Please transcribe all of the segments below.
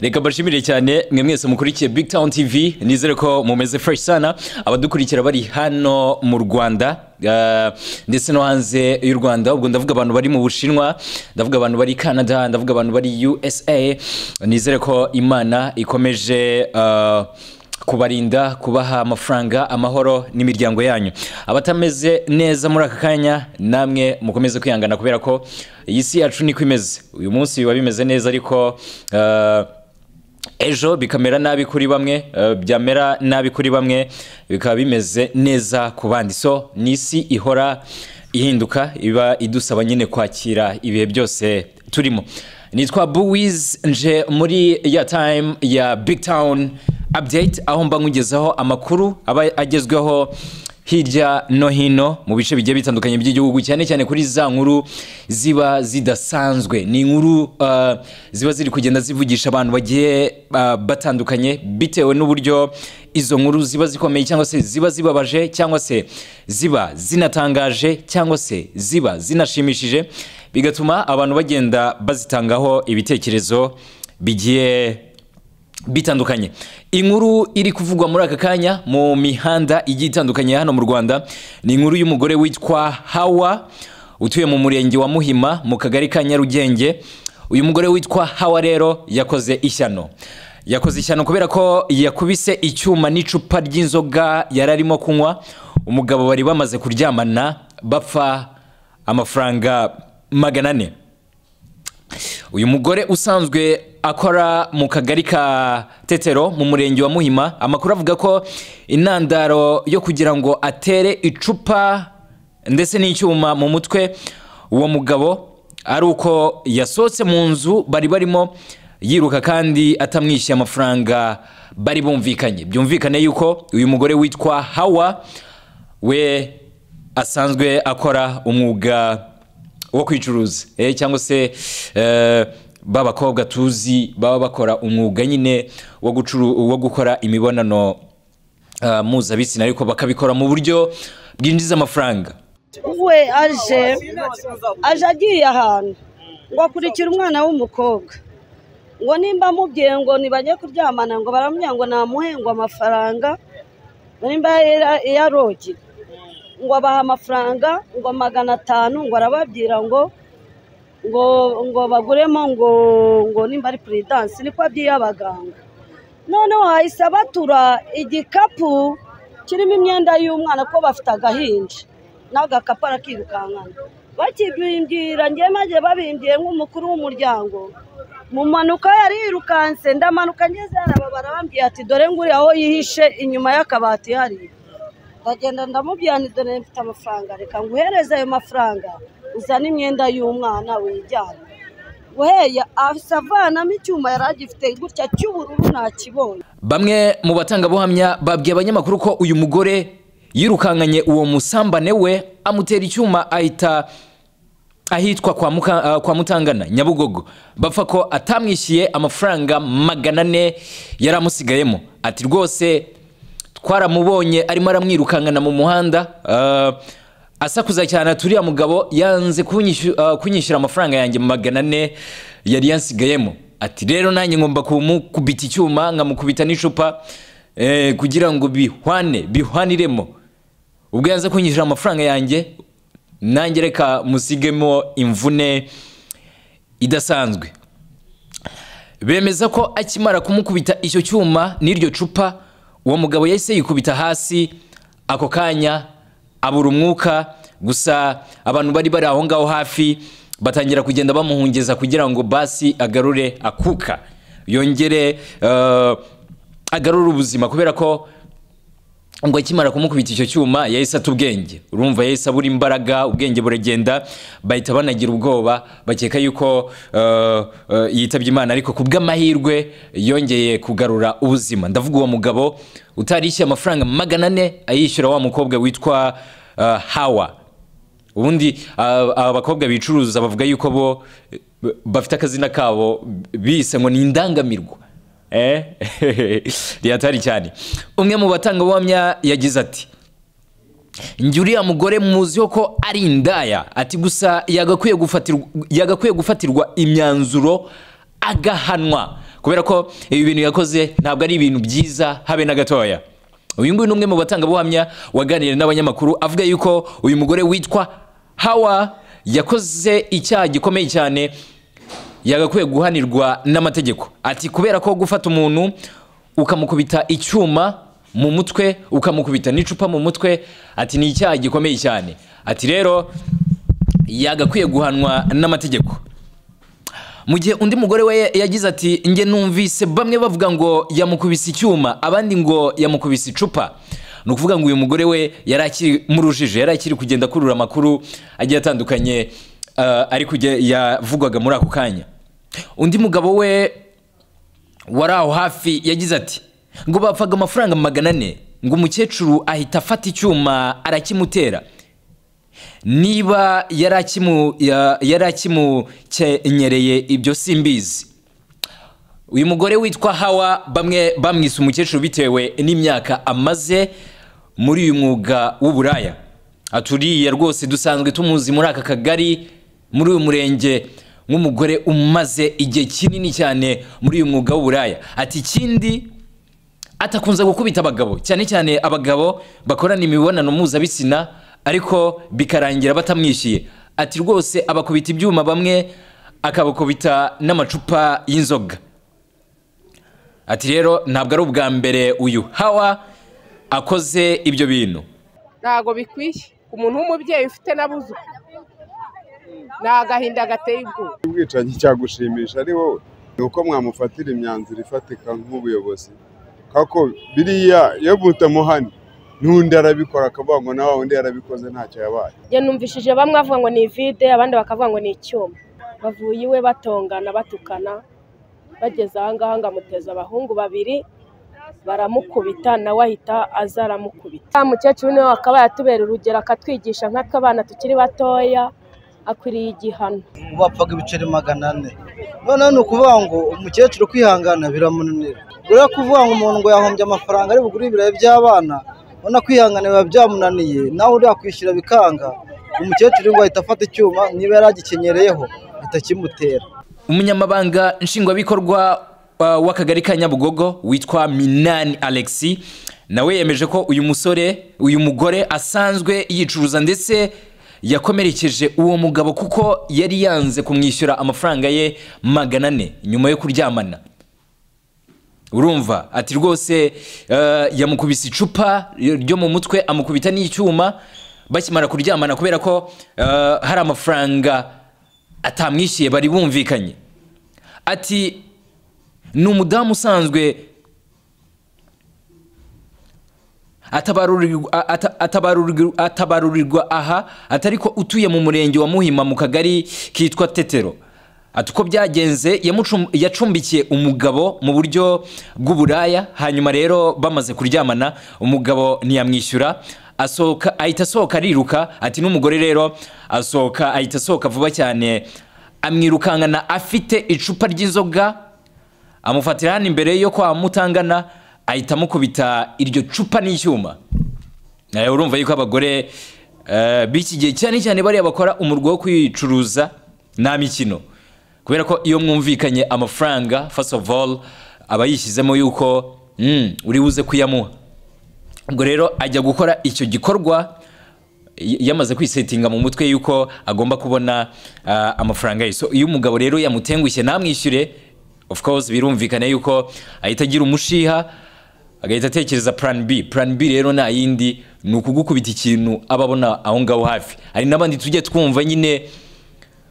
reka mbashimire cyane mwe mwese mukurikiye big town tv nizere ko mumeze fresh sana abadukurikira bari hano mu rwanda eh, ndetse no hanze y'u rwanda ubwo ndavuga abantu bari mu bushinwa ndavuga abantu bari canada ndavuga abantu bari usa nizere ko imana ikomeje eh, kubarinda kubaha amafaranga amahoro n'imiryango yanyu abatameze neza muri aka kanya namwe mukomeze kwihangana kubera ko iyi si yacu niko imeze uyu munsi biba bimeze neza ariko eh, ejo bikamera nabi kuri bamwe eh, byamera nabi kuri bamwe bikaba bimeze neza ku bandi so ni isi ihora ihinduka iba idusaba nyine kwakira ibihe byose turimo nitwa buwiz nje muri ya time ya big town update aho mba nkugezaho amakuru aba agezweho hirya no hino mu bice bigiye bitandukanye by'igihugu cyane cyane kuri za nkuru ziba zidasanzwe ni inkuru uh, ziba ziri kugenda zivugisha abantu bagiye uh, batandukanye bitewe n'uburyo izo nkuru ziba zikomeye cyangwa se ziba zibabaje cyangwa se ziba zinatangaje cyangwa se ziba zinashimishije bigatuma abantu bagenda bazitangaho ibitekerezo bigiye bitandukanye inkuru iri kuvugwa muri aka kanya mu mihanda igiye itandukanye hano mu rwanda ni inkuru y'umugore witwa hawa utuye mu murenge wa muhima mu kagari ka nyarugenge uyu mugore witwa hawa rero yakoze ishyano yakoze ishyano kubera ko yakubise icyuma n'icupa ry'inzoga yari arimo kunywa umugabo bari bamaze kuryamana bapfa amafaranga magana ane uyu mugore usanzwe akora mu kagari ka tetero mu murenge wa muhima amakuru avuga ko intandaro yo kugira ngo atere icupa ndetse n'icyuma mu mutwe uwo mugabo ari uko yasohotse mu nzu bari barimo yiruka kandi atamwishyuye amafaranga bari bumvikanye byumvikane yuko uyu mugore witwa hawa we asanzwe akora umwuga wo kwicuruza eh, cyangwa se eh, ba bakobwa tuzi baba bakora umwuga nyine wo gucuru- wo gukora imibonano ah, mpuzabitsina ariko bakabikora mu buryo bwinjiza amafaranga we aje aje agiye ahantu ngo akurikire umwana w'umukobwa ngo nimba amubwiye ngo ntibajye kuryamana ngo baramubwira ngo namuhe ngo amafaranga ngo nimba yari- yarogeye ngo abaha amafaranga ngo magana atanu ngo arababwira ngo ngo ngo baguremo ngo ngo nimba ari puridansi niko by'iy'abaganga noneho hahise batura igikapu kirimo imyenda y'umwana ko bafite agahinja n'agakapu arakirukankana bakibimbwira ngewe maze babimbwiye nk'umukuru w'umuryango mu mpanuka yari yirukanse ndamanuka ngeze hariya barambwiye ati dore nguri aho yihishe inyuma y'akabati hariya ndagenda ndamubwira nti dore mfite amafaranga reka nguhereze ayo mafaranga uzane imyenda y'umwana wijyane guheya ahise avanamo icyuma yari agifite gutya cy'ubururu ntakibonye bamwe mu batangabuhamya babwiye abanyamakuru ko uyu mugore yirukankanye uwo musambane we amutera icyuma ahita ahitwa kwa, muka, ah, kwa mutangana nyabugogo bapfa ko atamwishyuye amafaranga magana ane yari amusigayemo ati rwose twaramubonye arimo aramwirukankana mu muhanda ah, asakuza cyane ati uriya mugabo yanze kunyishu- ah, kunyishyura amafaranga yanjye magana ane yari yansigayemo ati rero nanjye ngomba kumukubita icyuma nkamukubita n'icupa eh, kugira ngo bihwane bihwaniremo ubwo yanze kunyishyura amafaranga yanjye nanjye reka musigemo imvune idasanzwe bemeza ko akimara kumukubita icyo cyuma n'iryo cupa uwo mugabo yahise yikubita hasi ako kanya abura umwuka gusa abantu bari bari aho ngaho hafi batangira kugenda bamuhungeza kugira ngo basi agarure akuka yongere eh, agarure ubuzima kubera ko ngo akimara kumukubita icyo cyuma yahise ata ubwenge urumva yahise abura imbaraga ubwenge buragenda bahita banagira ubwoba bakeka yuko eh, eh, yitabye imana ariko ku bw'amahirwe yongeye kugarura ubuzima ndavuga uwo mugabo utarishyuye amafaranga magana ane ayishyura wa mukobwa witwa eh, hawa ubundi aba- abakobwa bicuruza bavuga yuko bo eh, bafite akazina kabo bise ngo ni indangamirwa eh rihatari cyane umwe mu batangabuhamya yagize ati njye uriya mugore muziho ko ari indaya ati gusa yagakwiye gufatirwa, yagakwiye gufatirwa imyanzuro agahanwa kubera ko ibi bintu yakoze ntabwo ari ibintu byiza habe na gatoya uyu nguyu ni umwe mu batangabuhamya waganiriye n'abanyamakuru avuga yuko uyu mugore witwa hawa yakoze icyaha gikomeye cyane yagakwiye guhanirwa n'amategeko ati kubera ko gufata umuntu ukamukubita icyuma mu mutwe ukamukubita n'icupa mu mutwe ati ni icyaha gikomeye cyane ati rero yagakwiye guhanwa n'amategeko mu gihe undi mugore we yagize ati njye numvise bamwe bavuga ngo yamukubise icyuma abandi ngo yamukubise icupa ni ukuvuga ngo uyu mugore we yari akiri mu rujijo yari akiri kugenda akurura amakuru agiye atandukanye eh, ari kujya yavugwaga muri ako kanya undi mugabo we wari aho hafi yagize ati ngo bapfaga amafaranga magana ane ngo umukecuru ahita afata icyuma arakimutera niba yari akimu- ya- yari akimukenyereye ibyo simbizi uyu mugore witwa hawa bamwe bamwise umukecuru bitewe n'imyaka amaze muri uyu mwuga w'uburaya aturiye rwose dusanzwe tumuzi muri aka kagari muri uyu murenge nk'umugore umaze igihe kinini cyane muri uyu mwuga w'uburaya ati ikindi atakunze gukubita abagabo cyane cyane abagabo bakorana imibonano mpuzabitsina ariko bikarangira batamwishyuye ati rwose abakubita ibyuma bamwe akabakubita n'amacupa y'inzoga ati rero ntabwo ari ubwa mbere uyu hawa akoze ibyo bintu ntago bikwiye umuntu w'umubyeyi ufite n'abuzukuru ni agahinda gateye ubwoba ubwicanyi cyagushimisha ari wowe ni uko mwamufatira imyanzuro ifatika nk'ubuyobozi kako biriya iyo mutamuhana n'undi arabikora akavuga ngo nawe undi yarabikoze ntacyo yabaye njye numvishije bamwe bavuga ngo ni ivide abandi bakavuga ngo ni icyuma bavuye iwe batongana batukana bageze aha ngaha ngo amuteze abahungu babiri baramukubita nawe ahita aza aramukubita wa mukecuru niwe akaba yatubera urugero akatwigisha nkatwe abana tukiri batoya akwiriye igihano bapfaga ibiceri magana ane noneho ni ukuvuga ngo umukecuru kwihangana biramunanira urabona ko uvuga ngo umuntu ngo yahombye amafaranga ari bugure ibirayi by'abana ubona kwihangana biba byamunaniye nawe uriya kwishyura bikanga umukecuru ngo ahita afata icyuma niba yari agikenyereyeho ahita akimutera umunyamabanga nshingwabikorwa uh, w'akagari ka nyabugogo witwa minani alexi nawe yemeje ko uyu musore uyu mugore asanzwe yicuruza ndetse yakomerekeje uwo mugabo kuko yari yanze kumwishyura amafaranga ye magana ane nyuma yo kuryamana urumva ati rwose eh, yamukubise icupa ryo mu mutwe amukubita n'icyuma bakimara kuryamana kubera ko eh, hari amafaranga atamwishyuye bari bumvikanye ati ni umudamu usanzwe atabarurirwa- a- ata- atabarurirwa- atabarurirwa aha atari ko utuye mu murenge wa muhima mu kagari kitwa tetero ati uko byagenze yamucum- yacumbikiye umugabo mu buryo bw'uburaya hanyuma rero bamaze kuryamana umugabo ntiyamwishyura asohoka ahita asohoka ariruka ati n'umugore rero asohoka ahita asohoka vuba cyane amwirukankana afite icupa ry'inzoga amufatira hano imbere yo kwa mutangana ahita amukubita iryo cupa n'icyuma nawe urumva yuko abagore eh, b'iki gihe cyane cyane bariya bakora umurwa wo kwicuruza nta mikino kubera ko iyo mwumvikanye amafaranga first of all aba yishyizemo yuko mm, uri buze kuyamuha ubwo rero ajya gukora icyo gikorwa y- yamaze kwisetinga mu mutwe yuko agomba kubona ah, amafaranga ye so iyo umugabo rero yamutengushye ntamwishyure of course birumvikana yuko ahita agira umushiha agahita atekereza plan b plan b rero nta yindi ni ukugukubita ikintu aba abona aho ngaho hafi hari n'abandi tujye twumva nyine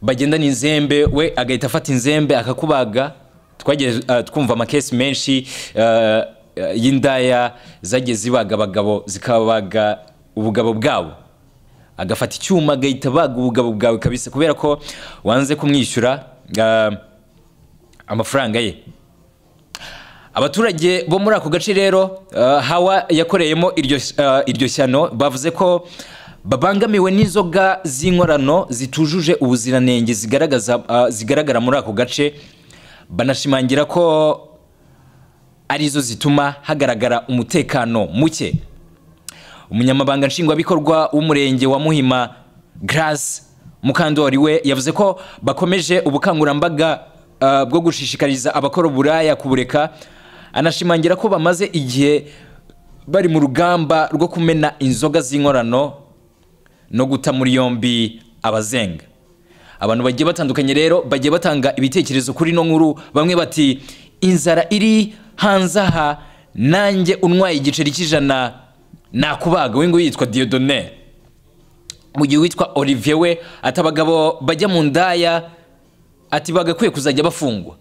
bagenda n'inzembe we agahita afata inzembe akakubaga twagiye uh, twumva amakesi menshi uh, uh, y'indaya zagiye zibaga abagabo zikabaga ubugabo bwabo agafata icyuma agahita abaga ubugabo bwawe kabisa kubera ko wanze kumwishyura uh, amafaranga ye abaturage bo muri ako gace rero uh, hawa yakoreyemo iryo, uh, iryo shyano bavuze ko babangamiwe n'inzoga z'inkorano zitujuje ubuziranenge zigaragaza uh, zigaragara muri ako gace banashimangira ko arizo zituma hagaragara umutekano muke umunyamabanga nshingwabikorwa w'umurenge wa muhima grace mukandori we yavuze ko bakomeje ubukangurambaga ah, bwo gushishikariza abakora uburaya kubureka anashimangira ko bamaze igihe bari mu rugamba rwo kumena inzoga z'inkorano no guta muri yombi abazenga abantu bagiye batandukanye rero bagiye batanga ibitekerezo kuri ino nkuru bamwe bati inzara iri hanze aha nanjye unwaye igiceri cy'ijana nakubaga we ngo yitwa diyodone mu gihe witwa olivier we ati abagabo bajya mu ndaya ati bagakwiye kuzajya bafungwa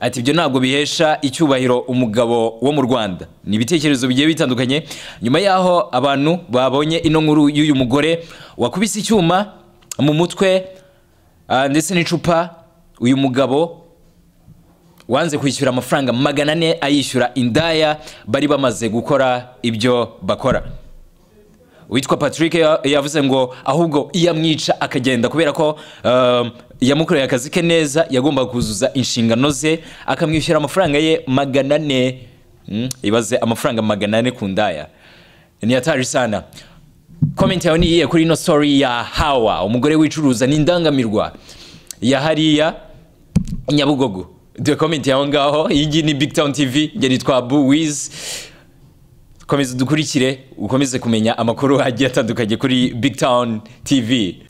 ati ibyo ntabwo bihesha icyubahiro umugabo wo mu rwanda ni ibitekerezo bigiye bitandukanye nyuma y'aho abantu babonye ino nkuru y'uyu mugore wakubise icyuma mu mutwe ah, ndetse n'icupa uyu mugabo wanze kwishyura amafaranga magana ane ayishyura indaya bari bamaze gukora ibyo bakora witwa patrick ya- yavuze ngo ahubwo iyo amwica akagenda kubera ko um, yamukoreye akazi ke neza yagombaga kuzuza inshingano ze akamwishyura amafaranga ye magana ane Mm, ibaze amafaranga magana ane ku ndaya ni hatari sana komenti yawe niyiye kuri ino story ya hawa umugore wicuruza n'indangamirwa ya hariya nyabugogo dore komenti yaho ngaho iyi ngiyi ni big town tv njye nitwa buwizi komeza udukurikire ukomeze kumenya amakuru agiye atandukanye kuri big town tv